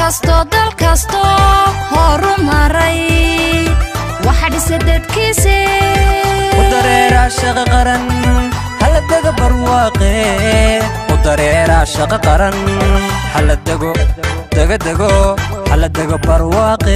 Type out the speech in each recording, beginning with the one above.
kastoo dal kastoo horu maray waxa dhisa dadkiise u dareeraa shaqo qaran hala dego barwaaqe u dareeraa shaqo qaran hala dego dego dego hala dego barwaaqe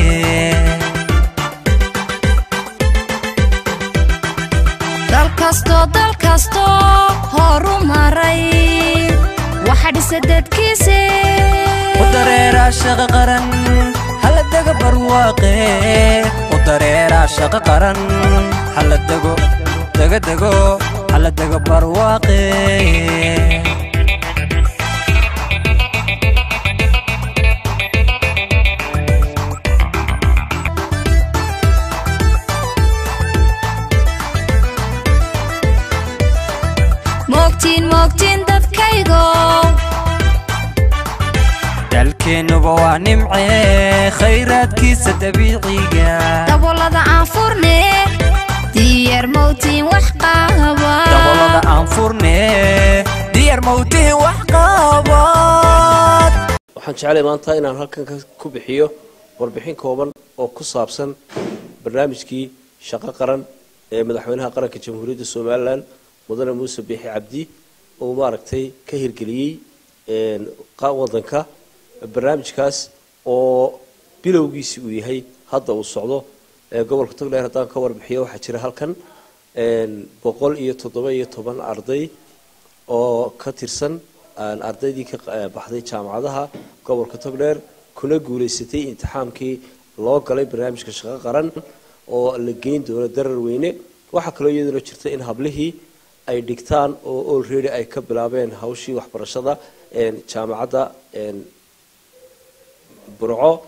dal kastoo dal kastoo horu maray waxa dhisa dadkiise u dareeraa shaqo qaran hala dego barwaaqe u dareeraa shaqo qaran hala dego dego dego hala dego barwaaqe moogtiin moogtiin dadkaygo dalkeennuba waa nimcee khayraadkiisa dabiiciga dabolada aan furne diyaar mowtiin wax qaba dabolada aan furne diyaar mawtihi wax qaabad waxaan jeclay maanta inaan halkan ka- ku bixiyo warbixin kooban oo ku saabsan barnaamijkii shaqo qaran ee madaxweynaha qaranka jamhuuriyadda somalilan mudane muuse biixi cabdi uu maaragtay ka hirgeliyey een, qa- wadanka barnaamijkaas oo bilowgiisi uu yahay hadda uu socdo ee gobolka togdheer haddaan ka warbixiyo waxaa jira halkan een, boqol iyo toddoba iyo toban arday oo ka tirsan aan ardaydii ka qa- baxday jaamacadaha gobolka togdheer kuna guulaysatay imtixaankii loo galay barnaamijka shaqo qaran oo la geyn doono darar weyne waxaa kaloo iyaduna jirta in hablihii ay dhigtaan oo already ay ka bilaabeen hawshii waxbarashada een, jaamacadda een, burco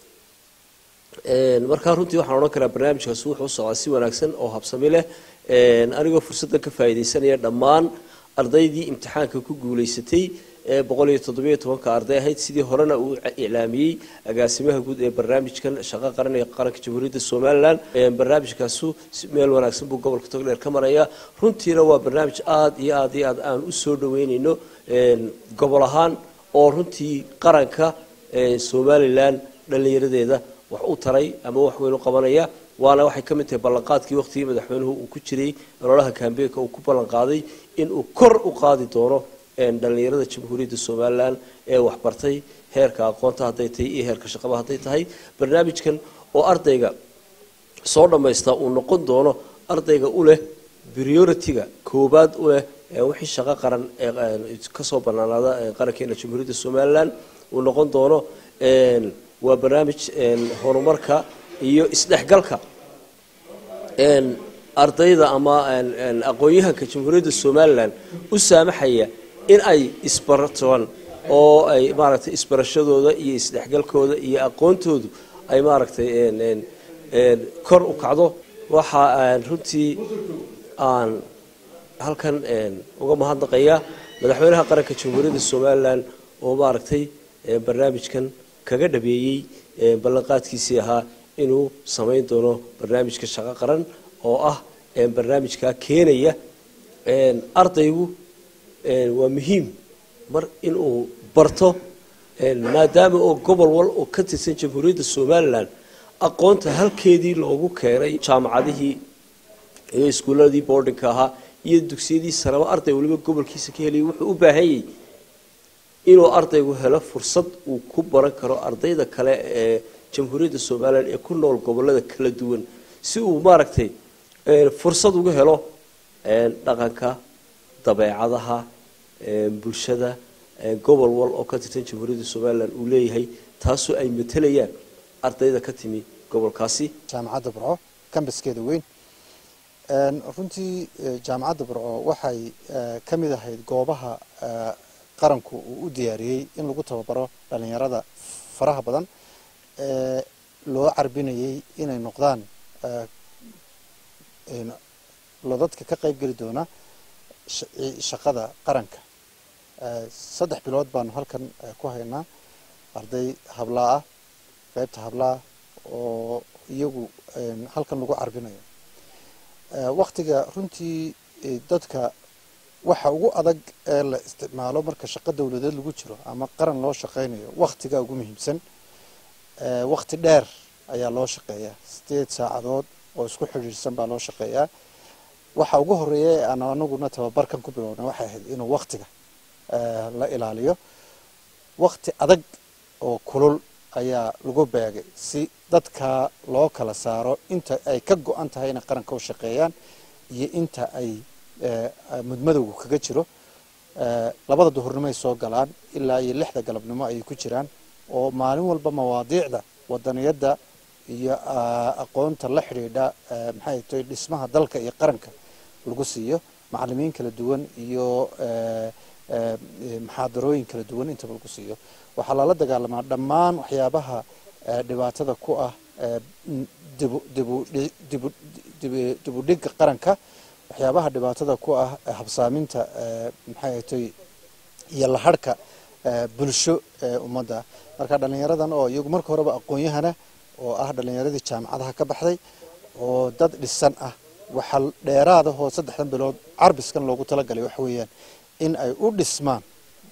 Een, markaa runtii waxaan odhan karaa barnaamijkaasi wuxuu u socdaa si wanaagsan oo habsami leh Een, anigoo fursaddan ka faa'iidaysanaya dhammaan ardaydii imtixaanka ku guulaysatay ee boqol iyo toddobiyo tobanka arday ahayd sidii horena uu iclaamiyey agaasimaha guud ee barnaamijkan shaqo qaran ee qaranka jamhuuriyadda somalilan Een, barnaamijkaasu si meel wanaagsan buu gobolka togdheer ka maraya runtiina waa barnaamij aad iyo aad iyo aad aan u soo dhaweynayno een, gobol ahaan oo runtii qaranka ee, somalilan dhallinyaradeeda wax u taray ama wax weyn u qabanaya waana waxay ka mid tahay ballanqaadkii waqtigii madaxweynuhu uu ku jiray ololaha kambeynka uu ku ballanqaaday inuu kor u qaadi doono een, dhallinyarada jamhuuriyadda somalilan ee waxbartay heerka aqoonta hadday tahay iyo heerka shaqaba hadday tahay barnaamijkan oo ardayga soo dhammaysta uu noqon doono ardayga u leh priority-ga koobaad u leh ee wixii shaqo qaran ee ee, kasoo banaanaada ee qarankeena jamhuuriyadda somalilan uu noqon doono een, waa barnaamij een, horumarka iyo isdhexgalka een, ardayda ama een, een, aqoon-yahanka jamhuuriyadda somalilan u saamaxaya in ay isbaratoon oo ay maaragtay isbarashadooda iyo isdhexgalkooda iyo aqoontoodu ay maaragtay een, een, een, kor u kacdo waxa aan runtii aan halkan een, uga mahadnaqaya madaxweynaha qaranka jamhuuriyadda somalilan oo maaragtay ee, barnaamijkan kaga dhabeeyey ee, ballanqaadkiisii ahaa inuu samayn doono barnaamijka shaqo qaran oo ah ee, barnaamijkaa keenaya een, ardaygu een, waa muhiim mar inuu barto een, maadaama oo gobol wal oo ka tirsan jamhuuriyadda somalilan aqoonta halkeedii loogu keenay jaamacadihii iyo iskuuladii boardingka ahaa iyo dugsiyadii saraba arday waliba gobolkiisa ka helaya wuxuu u baahan yahay inuu ardaygu helo fursad uu ku baran karo ardayda kale ee jamhuuriyadda somalilan ee ku nool gobolada kala duwan si uu maaragtay ee, fursad uga helo ee, dhaqanka dabeecadaha ee, bulshada ee, gobol wal oo ka tirsan jamhuuriyadda somalilan uu leeyahay taasoo ay matelayaan ardayda ka timi gobolkaasi jaamacadda burco kambaskeeda weyn Een, runtii eh, jaamacadda burco waxay eh, ka mid ahayd goobaha eh, qaranku uu u diyaariyey in lagu tababaro dhalinyarada faraha badan ee loo carbinayay inay noqdaan eh, een, lodadka ka qayb geli doona sha- i- shaqada qaranka Eh, saddex bilood baanu halkan eh, ku haynaa arday hablaa ah qaybta hablaa oo iyagu een, halkan lagu carbinayo Eh, waktiga runtii eh, dadka waxa ugu adag ee la isticmaalo marka shaqo dowladeed lagu jiro ama qaran loo shaqaynayo wakhtiga ugu muhiimsan ee wakhti dheer ayaa loo shaqeeyaa sideed saacadood oo isku xidhiidhsan baa loo shaqeeyaa waxa ugu horeeya ee aan anaguna tababarkan ku bilownay waxay ahayd inuu wakhtiga ee, la ilaaliyo wakhti adag oo kulul ayaa lagu beegay si dadka loo kala saaro inta ay ka go-an tahay inay qaranka u shaqeeyaan iyo inta ay ee, mudmadowga kaga jiro ee, labada duhurnimo ay soo galaan ilaa iyo lixda galabnimo ayay ku jiraan oo maalin walba mawaadiicda wadaniyadda iyo aa, aqoonta la xidhiidha ee, maxay tahay dhismaha dalka iyo qaranka lagu siiyo macalimiin kala duwan iyo ee, ee, ee, muxaadarooyin kala duwan intaba lagu siiyo waxaa lala dagaalamaa dhammaan waxyaabaha ee, dhibaatada ku ah ee, n- dibu dibu dhi- dibu dibu- dibudhigga qaranka waxyaabaha dhibaatada ku ah ee, habsaaminta ee, maxay tahay iyo laharhka ee, bulsho ee ummadda marka dhallinyaradan oo iyagu marka horeba aqoon-yahana oo ah dhallinyaradii jaamacadaha ka baxday oo dad dhisan ah waxaa dheeraadahoo saddexdan bilood carbiskan loogu talagalay waxa weeyaan in ay u dhismaan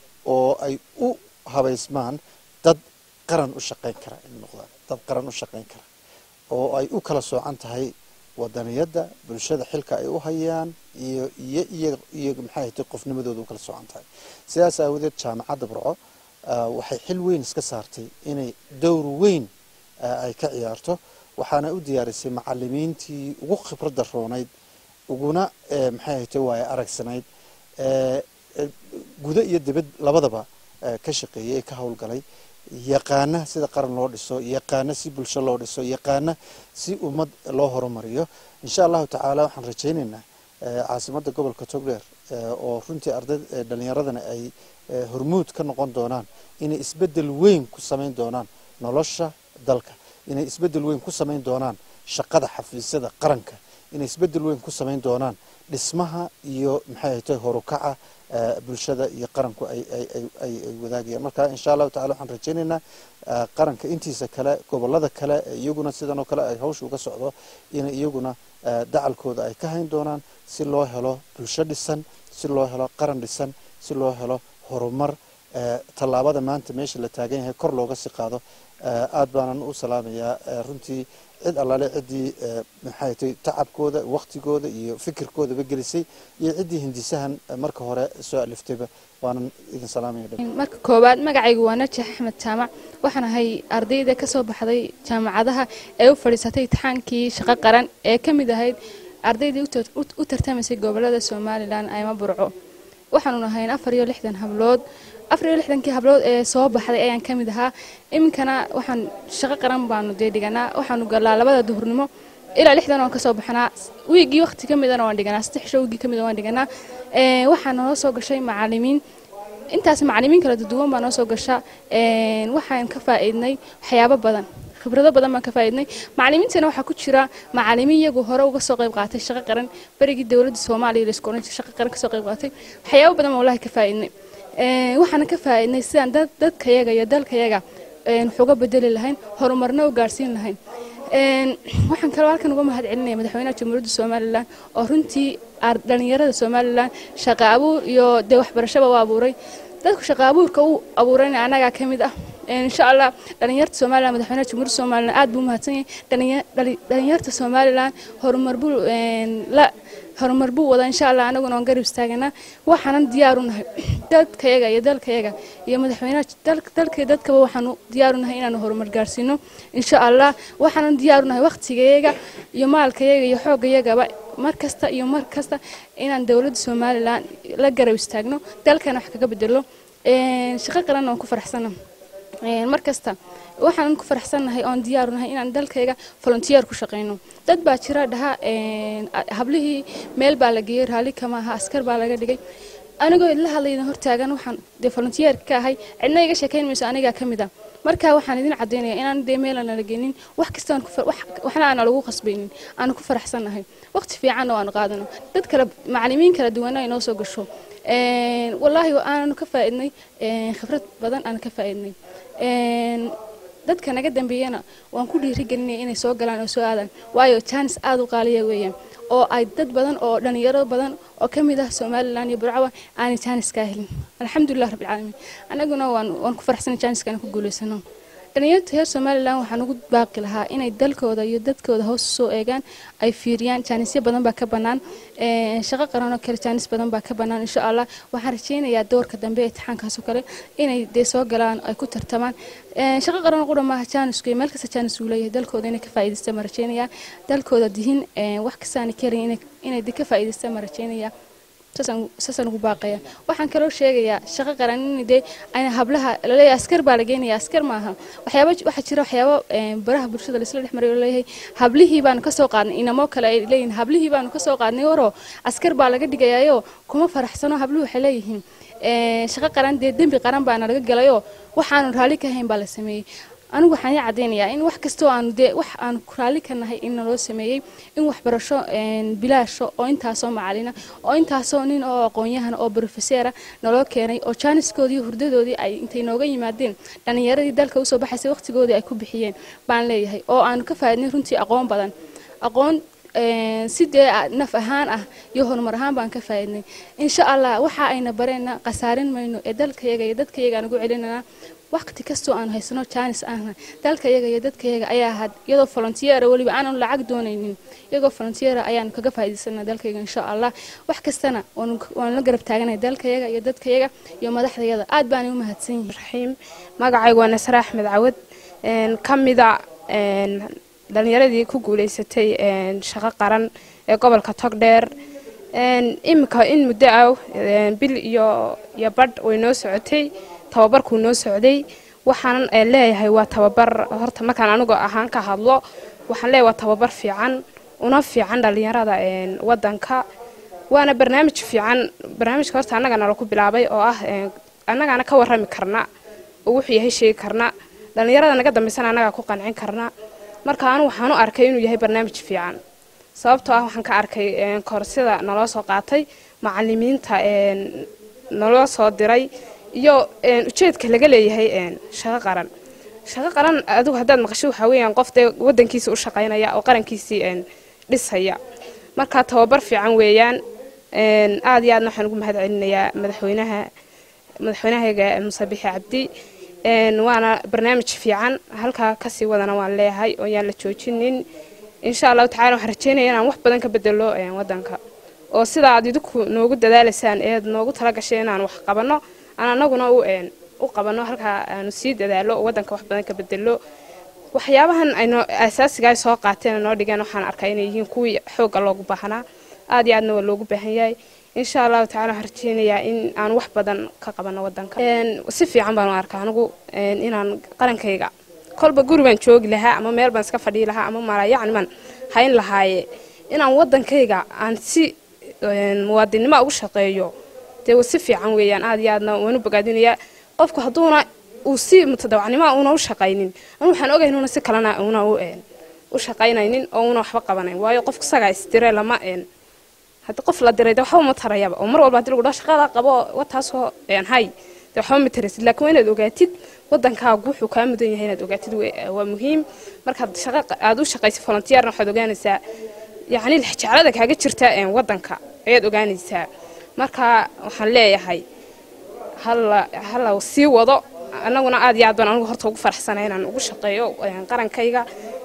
oo ay u habaysmaan dad qaran u shaqayn kara in noqdaan dad qaran u shaqayn kara oo ay u kala soocan tahay wadaniyadda bulshada xilka ay u hayaan iyo iyo iyo iyo maxay ahayd qofnimadooda u kala soocan tahay sidaas aawadeed jaamacadda burco ah, waxay xil weyn iska saartay inay dowr weyn ah, ay ka ciyaarto waxaana u diyaarisay macalimiintii ugu khibradda roonayd uguna eh, maxay ahayd waaye aragsanayd eh, eh, gudo iyo dibad labadaba eh, ka shaqeeyey ee ka howlgalay yaqaana sida qaran loo dhiso yaqaana si bulsho loo dhiso yaqaana si ummad loo horumariyo insha allahu tacaala waxaan rajaynaynaa eh, caasimadda gobolka togdheer eh, oo runtii arday eh, dhallinyaradana ay eh, hormuud ka noqon doonaan inay isbeddel weyn ku samayn doonaan nolosha dalka inay isbeddel weyn ku samayn doonaan shaqada xafiisyada qaranka inay isbeddel weyn ku samayn doonaan dhismaha iyo maxay ahayd horukaca eh, bulshada iyo qaranku ay ay ay ay ay wadaagayaan marka insha allahu tacala waxaan rajaynaynaa eh, qaranka intiisa kale gobolada kale ee iyaguna sidan oo kale ay hawsha uga socdo inay iyaguna eh, dacalkooda ay ka hayn doonaan si loo helo bulsho dhisan si loo helo qaran dhisan si loo helo horumar eh, tallaabada maanta meesha la taagan yahay kor looga sii qaado eh, aad baanan u salaamayaa eh, runtii cid allaale ciddii eh, maxay tahay tacabkooda waktigooda iyo fikirkoodaba gelisay iyo ciddii hindisahan eh, marka hore soo aliftayba waanan idin salaamaya dhab marka koowaad magacaygu waa najax axmed jaamac waxaan ahay ardayda ka soo baxday jaamacadaha ee u fadhiisatay imtixaankii shaqo qaran ee ka mid ahayd ardaydii u tar- u- u tartamaysay gobolada somalilan ayma burco waxaanu nahayn afar iyo lixdan hablood afar iyo lixdankii hablood ee soo baxday ayaan ka mid ahaa iminkana waxaan shaqo qaran baanu dee dhiganaa waxaanu galaa labada duhurnimo ilaa lixdan waan kasoo baxnaa wiigii waqti ka midana waan dhiganaa saddex sho wiigii ka mida waan dhiganaa Ee, waxaa noo soo gashay macalimiin intaas macalimiin kala duwan baa noo soo gasha Een, waxaan ka faa'iidnay waxyaabo badan khibrado badan baan ka faa'iidnay macalimiintana waxaa ku jira macalimiin iyagu hore uga soo qayb qaatay shaqo qaran berigii dowladda soomaaliya la isku oran jiray shaqo qaran ka soo qayb qaatay waxyaabo badan baan wallahi ka faa'iidnay Een, waxaana ka faa'iidnay sidaan dad dadkayaga iyo dalkayaga een, wax uga bedeli lahayn horumarna u gaarsiin lahayn Een, waxaan kaloo halkan uga mahad celinaya madaxweynaha jamhuuriyadda somalilan oo runtii ar- dhalinyarada somalilan shaqo abuur iyo dee waxbarashaba u abuuray dadku shaqo abuurka u abuurayna anagaa ka mid ah Een, insha allah dhalinyarta somalilan madaxweynaha jamhuuriyadda somalilan aad buu u mahadsan yahay Dhalinya- dhali- dhalinyarta somalilan horumar buu een, la horumar buu wada insha allah anaguna waan garab istaaganaa waxaanan diyaar u nahay dadkayaga iyo dalkayaga iyo madaxweynaha dal- dalka iyo dadkaba waxaanu diyaar u nahay inaanu horumar gaarsiino insha allah waxaanan diyaar u nahay waqtigayaga iyo maalkayaga iyo xoogayagaba mar kasta iyo mar kasta inaan dowladda somalilan la garab istaagno dalkana wax kaga bedelo Een, shaqo qaran waan ku faraxsana Een, mar kasta waxaan ku faraxsannahay oon diyaaru nahay inaan dalkayga volunteer ku shaqayno dad baa jira dhaha een, a- hablihii meel baa la geeyey raalli kama aha askar baa laga dhigay anigoo idla hadlayna hortaagan waxaan dee volunteer ka ahay cidna iga sheekayn mayso anigaa ka mid ah marka waxaan idin caddaynaya inaan dee meelan nala geenin wax kasta aan ku far- wax- waxna aan lagu qasbaynin aan ku faraxsannahay waqti fiicanna waan qaadano dad kale macalimiin kala duwana ay noo soo gasho Een, wallaahi aananu ka faa'iidnay een, khibrad badan aan ka faa'iidnay Een, dadka naga dambeeyana waan ku dhiirigelinaya inay soo galaan oo soo aadaan waayo jaanis aad u qaaliya weeyaan oo ay dad badan oo dhalinyaro badan oo ka mid ah somalilan iyo burcawa aanay jaaniskaa helin alxamdulilah rabbilcaalamiin annaguna waan waan ku faraxsanay jaaniska inaan ku guulaysano dhalinyarta reer somalilan waxaan ugu baaqi lahaa inay dalkooda iyo dadkooda hoos soo eegaan ay fiiriyaan jaanisyo badan baa ka bannaan shaqo qaran oo kale jaanis badan baa ka bannaan insha allah waxaan rajaynayaa doorka dambe ee imtixaankaas oo kale inay dee soo galaan ay ku tartamaan shaqo qaran qura maaha jaanisku iyo meel kasta jaanis uu leeyahay dalkooda inay ka faa'iidaystaan ma rajaynayaa dalkooda dihin wax kastaana karin inay ka faa'iidaystaan ma rajaynayaa saasaan ugu baaqaya waxaan kaloo sheegayaa shaqo qaran in dee ayna hablaha laleeyahay askar baa la geenaya askar maaha waxyaaba waxaa jira waxyaabo baraha bulshada laisla dhex maray oo leeyahay hablihii baanu kasoo qaadnay inamoo kale ay leeyihin hablihii baanu kasoo qaadnay waroo askar baa laga dhigayaayo kuma faraxsano habluhu waxay leeyihiin shaqo qaran dee dembi qaran baana laga galayoo waxaanu raalli ka hayn baa la sameeyey anigu waxaan ii caddaynayaa in wax kastoo aanu dee wax aanu raalli ka nahay in naloo sameeyey in waxbarasho bilaasho oo intaasoo macalina oo intaasoo nin oo aqoon-yahan oo brofeseera naloo keenay oo jaaniskoodii hurdadoodii ay intay nooga yimaadeen dhallinyaradii dalka usoo baxaysay waqtigoodii ay ku bixiyeen baan leeyahay oo aanu ka faaidnay runtii aqoon badan aqoon si dee naf ahaan ah iyo horumar ahaan baan ka faaidnay insha allah waxa ayna bareenna khasaarin mayno ee dalkayaga iyo dadkayaga aan ugu celinanaa waqti kastoo aanu haysano jaanis ahna dalkayaga iyo dadkayaga ayaa ahaad iyadoo volontiyeera weliba aanan lacag doonaynin iyagoo volontiyeera ayaanu kaga faa'iidaysanaa dalkayaga insha allah wax kastana waanu la garab taaganay dalkayaga iyo dadkayaga iyo madaxdayada aad baanay u mahadsan yihiin raxiim magacaygu waa nasre axmed cawad ka mida dhalinyaradii ku guulaysatay shaqo qaran ee gobolka togdheer iminka in muddo ah bil iyo iyo badh way noo socotay tababarkuu noo socday waxaanan leeyahay waa tababar horta markaan anigu ahaan ka hadlo waxaan leeyahay waa tababar fiican una fiican dhalinyarada wadanka waana barnaamij fiican barnaamijka horta annagana laku bilaabay oo ah annagaana ka warrami karna oo wuxuu yahay sheegi karna dhalinyarada naga dambaysana annagaa ku qancin karna marka anu waxaan u arkay inuu yahay barnaamij fiican sababtoo ah waxaan ka arkay koorsida naloo soo qaatay macalimiinta naloo soo diray iyo ujeedka laga leeyahay shaqo qaran shaqo qaran adigu haddaad maqasho waxaa weeyaan qof dee wadankiisa u shaqaynaya oo qarankiisii dhisaya marka tababar fiican weeyaan aad iyo aadna waxaan ugu mahad celinayaa madaxweynaha madaxweynahayga muuse bixi cabdi waana barnaamij fiican halkaa kasii wadana waan leeyahay oo yaan la joojinin insha allahu tacala waxaan rajeynaya inaan wax badan ka bedelo wadanka oo sida aad idinku noogu dadaalaysaan eed noogu talagashay inaan wax qabanno aan anaguna u qabanno halkaa aanu sii dadaalo oo wadanka wax badan ka bedelo waxyaabahan ayno asaasigaa soo qaateen noo dhigeen waxaan arkaa inay yihiin kuwii xoogga loogu baahnaa aad iyo aadna waa loogu baahan yahay insha allahu tacala waxaan rajeynayaa in aan wax badan ka qabanno wadanka si fiican baan u arkaa anigu inaan qarankayga kolba guri baan joogi lahaa ama meel baan iska fadhii lahaa ama mala yacni baan hayn lahaaye inaan wadankayga aan si muwaadinnimo ugu shaqeeyo dee si fiican weeyaan aad iyo aadna waan u bogaadinayaa qofku hadduuna uu si mutadawacnimo una u shaqaynin anu waxaan ogahay inuuna si kalena una u shaqaynaynin oo una waxba qabanayn waayo qofku isagaa isdire lama haddii qof la diray de waxba ma tarayaba oo mar walba hadii lagu dhaho shaqada qabo wataasoo hay de waxba ma taraysid laakiin waa inaad ogaatid wadankaagu wuxuu kaa mudan yahay inaad ogaatid waa muhiim markaad shaqa aad u shaqaysid volunteerna waxaad ogaanaysaa yacni jeclada kaaga jirta wadanka ayaad ogaanaysaa marka waxaan leeyahay hala hala sii wado annaguna aad iyo aad baan anigu horta ugu faraxsanay inaan ugu shaqeeyo qarankayga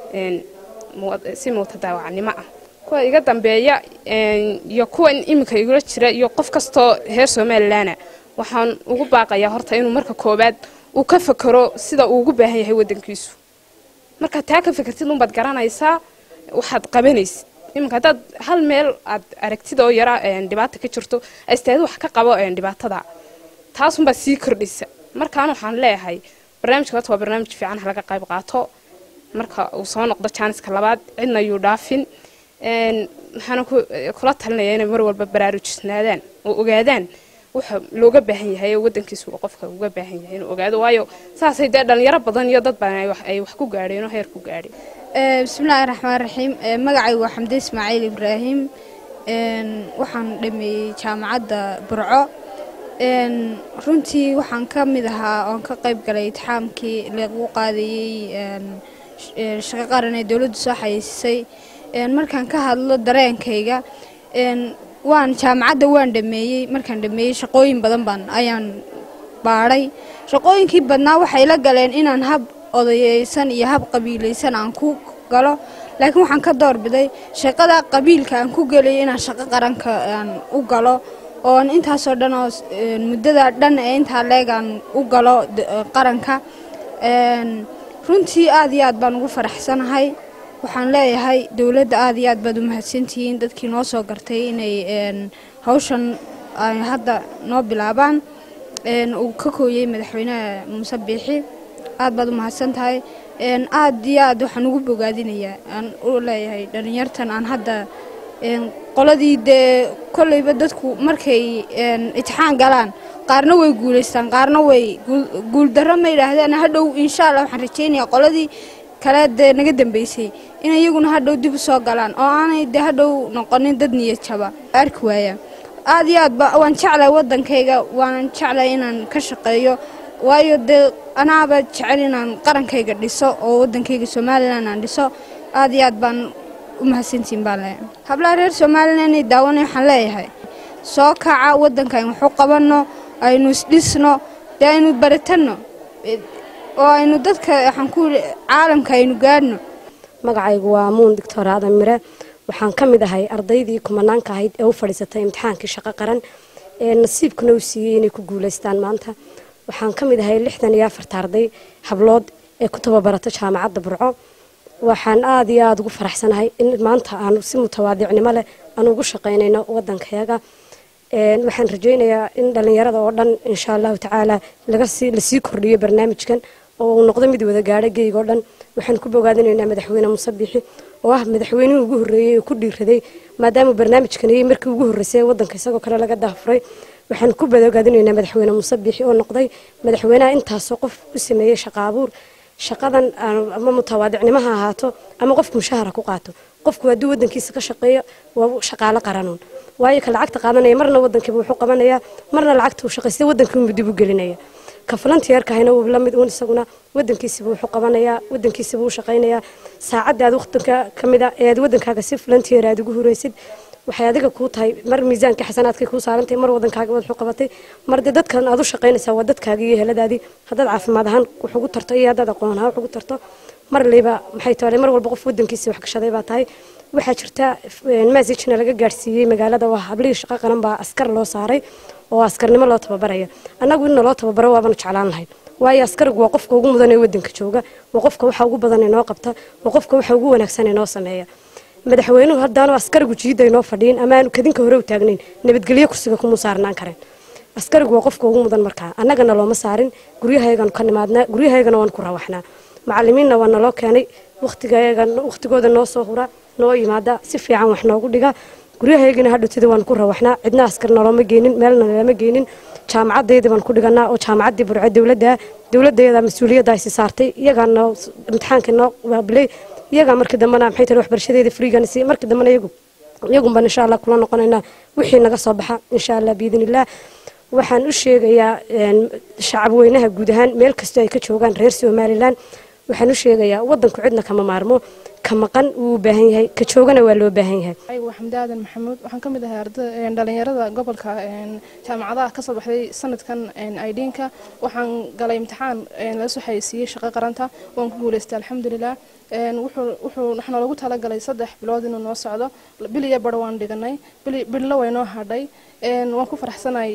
si mutadaawacnimo ah kuwa iga dambeeya iyo kuwa iminka igula jira iyo qof kastoo reer somalilanna waxaan ugu baaqayaa horta inuu marka koowaad uu ka fakero sida uu ugu baahan yahay wadankiisu markaad taa ka fekertid unbaad garanaysaa waxaad qabanaysid iminka haddaad hal meel aad aragtid oo yara dhibaata ka jirto astaadi wax ka qabo dhibaatada taasunbaa sii kordhaysa markaan waxaan leeyahay barnaamijka horta waa barnaamij fiican ha laga qayb qaato marka uu soo noqdo jaaniska labaad cidna yuu dhaafin waxaana kula talinaya inay mar walba baraarujisnaadaan oo ogaadaan waxa looga baahan yahay oo wadankiisu qofka uga baahan yahay inuu ogaado waayo saasay dee dhalinyaro badan iyo dad badan ay wax ku gaadheen oo heer ku gaadheen bismillaahi raxmaan raxiim magacaygu waa xamde ismaaciil ibraahim waxaan dhameeyey jaamacadda burco runtii waxaan ka mid ahaa oon ka qayb galay itixaamkii lagu qaadayey shaqo qaran ee dowladdu soo xayeysiisay een, markaan ka hadlo dareenkayga een, waan jaamacadda waan dhameeyey markaan dhameeyey shaqooyin badan baan ayaan baadhay shaqooyinkii badnaa waxay la galeen inaan hab odayeysan iyo hab qabiilaysan aan ku galo laakiin waxaan ka doorbiday shaqada qabiilka aan ku gelay inaan shaqo qaranka aan u galo oon intaasoo dhan oo een, muddada dhan ee intaa leeg aan u galo d- qaranka een, runtii aad iyo aad baan ugu faraxsanahay waxaan leeyahay dowladda aad iyo aad baad u mahadsantihiin dadkii noo soo gartay inay een, hawshan ay hadda noo bilaabaan een, uu ka kooyey madaxweynaha muuse biixi aad baad u mahadsan tahay een, aad iyo aad waxaan ugu bogaadinayaa aan u leeyahay dhallinyartan aan hadda een, qoladii dee kolleyba dadku markay een, itixaan galaan qaarna way guulaystaan qaarna way guul- guuldarro ma yidhaahdaan hadhow insha allah waxaan rajaynayaa qoladii kale dee naga dambeysay in iyaguna hadhow dib u soo galaan oo aanay dee hadhow noqonin dad niyad jaba arki waaya aad iyo aad ba waan jeclahay waddankayga waanan jeclahay inaan ka shaqeeyo waayo dee anaaba jecel inaan qarankayga dhiso oo waddankayga somalilan aan dhiso aad iyo aad baan u mahadsantihin baan leeyahay hablaha reer somalilan inay daawanay waxaan leeyahay soo kaca waddanka aynu waxu qabanno aynu isdhisno dee aynu baratanno Eh, oo aynu dadka waxaan ku yidhi caalamka aynu gaadhno magacaygu waa muun doctor aadan mire waxaan ka mid ahay ardaydii kumanaanka ahayd ee u fadhiisatay imtixaankii shaqo qaran ee nasiibkuna u siiyey inay ku guulaystaan maanta waxaan ka mid ahay lixdan iyo afarta arday hablood ee ku tababarato jaamacadda burco waxaan aada iyo aada ugu faraxsanahay in maanta aanu si mutawaadicnimo leh aan ugu shaqaynayno waddankayaga Een, waxaan rajaynayaa in dhallinyarada oo dhan insha allahu tacaala laga sii lasii kordhiyo barnaamijkan oo uu noqdo mid wada gaadho geyga oo dhan waxaan ku bogaadinaynaa madaxweyne muuse biixi oo ah madaxweynihii ugu horreeyey ee ku dhiiraday maadaama barnaamijkan ayay markii ugu horreysay ee waddanka isagoo kale laga daafuray waxaan ku bogaadinaynaa madaxweyne muuse biixi oo noqday madaxweynaha intaasoo qof u sameeyey shaqo abuur shaqadan aan- ama mutawaadicnimo ha ahaato ama qofku mushahara ku qaato qofku hadduu waddankiisa ka shaqeeyo waa shaqaalo qaranuun waayo ka lacagta qaadanaya marna waddankiiba wuxuu qabanayaa marna lacagta uu shaqaystay waddankiibu dib u gelinaya ka volunteerkahayna wuu la mid uun isaguna waddankiisiba wuxuu qabanayaa waddankiisiba uu shaqaynayaa saacadda aad waqtiga ka mid a ee aad waddankaaga si volunteer aad ugu huraysid waxay adiga kuu tahay mar miisaanka xasanaadkay kuu saarantahay mar waddankaaga waad waxu qabatay mar dee dadkan aad u shaqaynaysaa waa dadkaaga iyo heladaadii haddaad caafimaad ahaan wax ugu tarto iyo haddaad aqoon ahaan wax ugu tarto mar liba maxay tahay mar walba qof waddankiisa wax gashaday baa tahay waxaa jirta masajna laga gaadhsiiyey magaalada waa hablihii shaqo qaran baa askar loo saaray oo askarnimo loo tababaraya annagu inna loo tababaro waabanu jeclaan lahayn waayo askarigu waa qofka ugu mudan ee waddanka jooga waa qofka waxa ugu badan ee noo qabta waa qofka waxa ugu wanaagsan ee noo sameeya madaxweynuhu haddaanu askarigu jiidda inoo fadhiin ama aanu kadinka hore u taagnayn nabadgelyo kursiga kumuu saarnaan kareen askarigu waa qofka ugu mudan markaa annagana looma saarin guryahayaganu ka nimaadnaa guryahayagana waan ku rawaxnaa macallimiinna waa naloo keenay waqtigayaga waqtigooda noo soo hura noo yimaada si fiican wax noogu dhiga guryahayagina hadhowtida waan ku rawaxnaa cidna askar nalooma geenin meelna nalama geenin jaamacadayda baan ku dhiganaa oo jaamacaddii burco dowladda dowladayada mas-uuliyadda aysi saartay iyagaa noo imtixaanka noo waabilay iyagaa markii dambena maxay tahay waxbarashadeeda friigana si markii dambena iyagu iyagunban insha allah kula noqonaynaa wixii naga soo baxa insha allah biidnillaah waxaan u sheegayaa shacab weynaha guud ahaan meel kastoo ay ka joogaan reer somalilan waxaan u sheegayaa wadanku cidna kama maarmo ka maqan wuu u baahan yahay ka joogana waa loo baahan yahay aygu waa xamdi aadan maxamuud waxaan ka mid ahay arday dhalinyarada gobolka jaamacadaha ka soo baxday sanadkan idinka waxaan galay imtixaan laga soo xayeysiiyey shaqo qaranta waan ku guuleystay alxamdulilah wuxuu waxaana lagu talagalay saddex bilood inuu noo socdo bil iyo bar waan dhiganay billo way noo hadhay waan ku faraxsanahay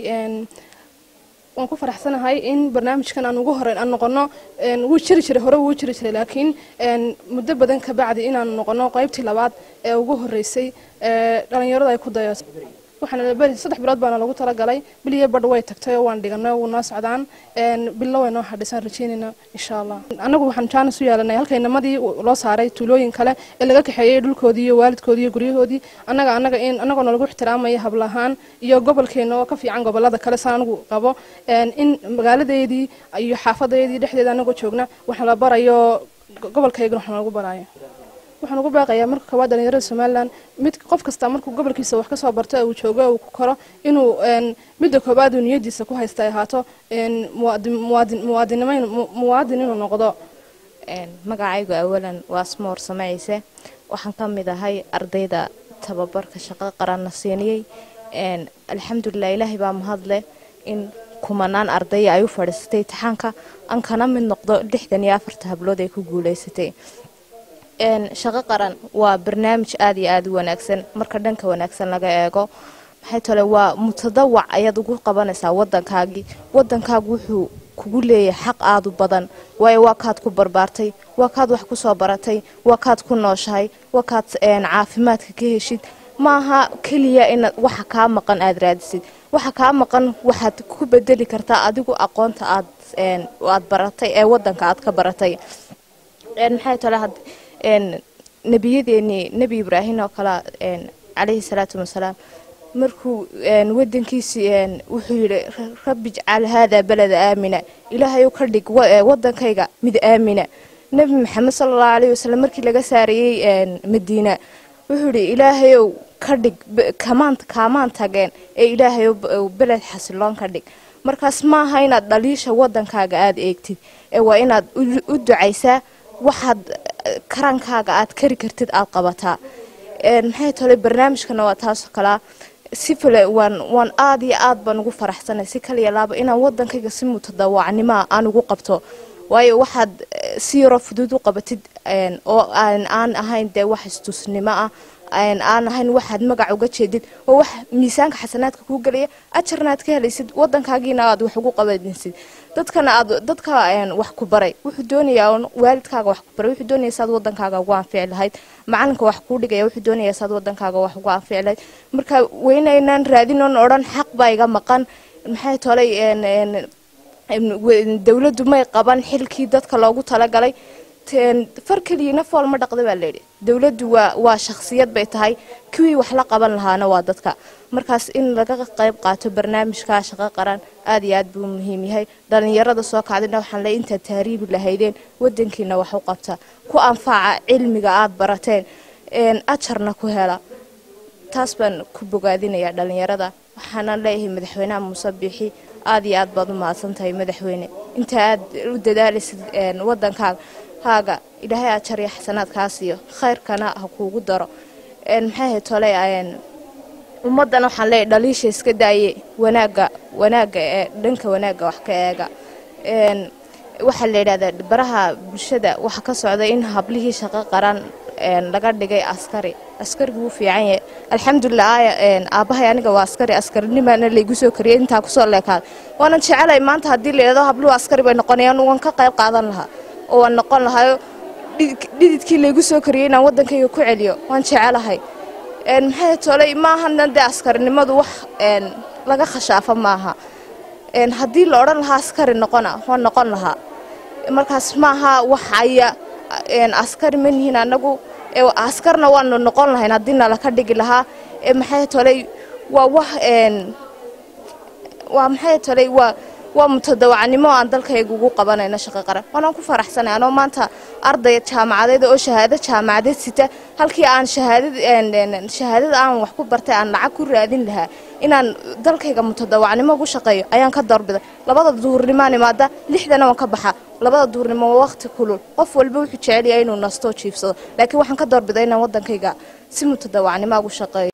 waan ku faraxsanahay in barnaamijkan aan ugu horeyn aan noqono wuu jiri jiray hore wuu jiri jiray laakiin muddo badan ka bacdi inaan noqono qaybtii labaad ee ugu horeysay dhalinyaradu ay ku dayo waxaana beri saddex bilood baana lagu talagalay bil iyo badh way tagtay oo waan dhiganay wuu noo socdaan billo way noo hadhaysaan rajeynayna insha allah annagu waxaan jaanis u yeelanay halkaynamadii loo saaray tuulooyin kale ee laga kaxeeyey dhulkoodii iyo waalidkoodii iyo guryahoodii annaga annaga in annagoo nalagu ixtiraamaya hablahaan iyo gobolkeena oo ka fiican gobolada kale saan anigu qabo in magaaladeedii iyo xaafadeedii dhexdeeda annagoo joogna wax la barayo gobolkaygana wax lagu barayo waxaan ugu baaqayaa marka koowaad dhalinyarada somalilan mid qof kasta markuu gobolkiisa wax kasoo barto uu joogo uu ku koro inuu midda koowaad uu niyadiisa ku haysta ay ahaato muwaadin inuu noqdo magacaygu awalan waa smoor samayse waxaan ka mid ahay ardayda tababarka shaqo qaranna siiniyey alxamdulilah ilaahay baa mahadleh in kumanaan ardaya ay u fadhiisatay imtixaanka aan kana mid noqdo lixdan iyo afarta hablood ay ku guuleysatay shaqo qaran waa barnaamij aad iyo aada u wanaagsan marka dhanka wanaagsan laga eego maxay tole waa mutadawac ayaad ugu qabanaysaa wadankaagii wadankaagu wuxuu kugu leeyahay xaq aada u badan waayo waa kaad ku barbaartay waa kaad wax kusoo baratay waa kaad ku nooshahay waa kaad caafimaadka ka heshid maaha keliya inaad waxa kaa maqan aada raadisid waxa kaa maqan waxaad ku bedeli kartaa adigu aqoonta aad aad baratay ee wadanka aad ka baratay maxay tole nebiyadeenii nebi ibraahim oo kale calayhi salaatu wasalaam markuu wadankiisii wuxuu yidhi rabbi ijcal haadaa balada aamina ilaahayu ka dhig wadankayga mid aamina nebi maxamed sala allahu alayhi wasalam markii laga saarayey madiina wuxuu yidhi ilaahayow ka dhig kamaan kaamaan tageen ee ilaahayow beled xasiloon ka dhig markaas maaha inaad dhaliisha wadankaaga aada eegtid ee waa inaad u ducaysaa waxaad karankaaga aad kari kartid aad qabataa maxay tole barnaamijkana waa taasoo kalaa si fale waan waan aada iyo aad baan ugu faraxsanay si kaliya laaba inaan wadankayga si mutadawacnimoa aan ugu qabto waayo waxaad si yaroo fudud u qabatid oo aan ahayn dee wax istusnimo ah aan ahayn waxaad magac uga jeedid oo wax miisaanka xasanaadka kuu gelaya ajarna aad ka helaysid wadankaagiina aad wax ugu qabanaysid dadkana aad dadka wax ku baray wuxuu doonayaa waalidkaaga wax ku baray wuxuu doonaya saad wadankaaga ugu anfici lahayd macalinka wax kuu dhigaya wuxuu doonaya saad wadankaaga wax ugu anfici lahayd marka weynaynaan raadinoon odhan xaq baa iga maqan maxay tolay dowladdu may qaban xilkii dadka loogu talagalay far keliyana fool ma dhaqda baa layidhi dowladdu waa waa shakhsiyad bay tahay kuwii wax la qaban lahaana waa dadka markaas in laga qayb qaato barnaamijka shaqo qaran aada iyo aad buu muhiim yahay dhalinyarada soo kacdina waxaan le intaad taariibi lahaydeen wadankiina wax u qabta ku anfaca cilmiga aada barateen ajarna ku hela taas baan ku bogaadinayaa dhalinyarada waxaana leeyahay madaxweynaha muuse biixi aada iyo aad baad u mahadsan tahay madaxweyne inta aad u dadaalaysid wadankaaga haaga ilaahay ajar iyo xasanaadkaas iyo khayrkana ha kuugu daro maxay tole ummaddan waxaan leeyahay dhaliisha iska daaye wanaaga wanaaga ee dhanka wanaagga wax ka eega waxaa la yidhahdaa baraha bulshada waxaa ka socda in hablihii shaqo qaran laga dhigay askari askarigu wuu fiican yahay alxamdulilah aaya aabbahay aniga waa askari askarinimana laygu soo kariyay intaa kusoo leekaada waanan jecelahay maanta haddii la yidhahdo habluhu askari bay noqonayaan waan ka qayb qaadan lahaa oo waan noqon lahayo dhididkii laygu soo kariyay inaan waddankayga ku celiyo waan jecelahay maxay tolay maahana dee askarinimadu wax laga khashaafo maaha haddii la odhan lahaa askari noqona waan noqon lahaa markaas maaha wax aya askari ma nihiin anagu askarna waanu noqon lahayn haddii nala ka dhigi lahaa maxay tolay waa wax waa maxay tolay waa waa mutadawacnimo aan dalkayga ugu qabanayno shaqo qaran waanaan ku faraxsanay anoo maanta arday jaamacadeed oo shahaado jaamacadeed sita halkii aan shahaadad shahaadada aan wax ku bartay aan lacag ku raadin lahaa inaan dalkayga mutadawacnimo ugu shaqeeyo ayaan ka doorbiday labada duurnimaan imaada lixdana waan ka baxa labada duurnimo waa waqti kulul qof walba wuxuu jecel yahay inuu nasto jiifsado laakiin waxaan ka doorbiday inaan wadankayga si mutadawacnimo ugu shaqeeyo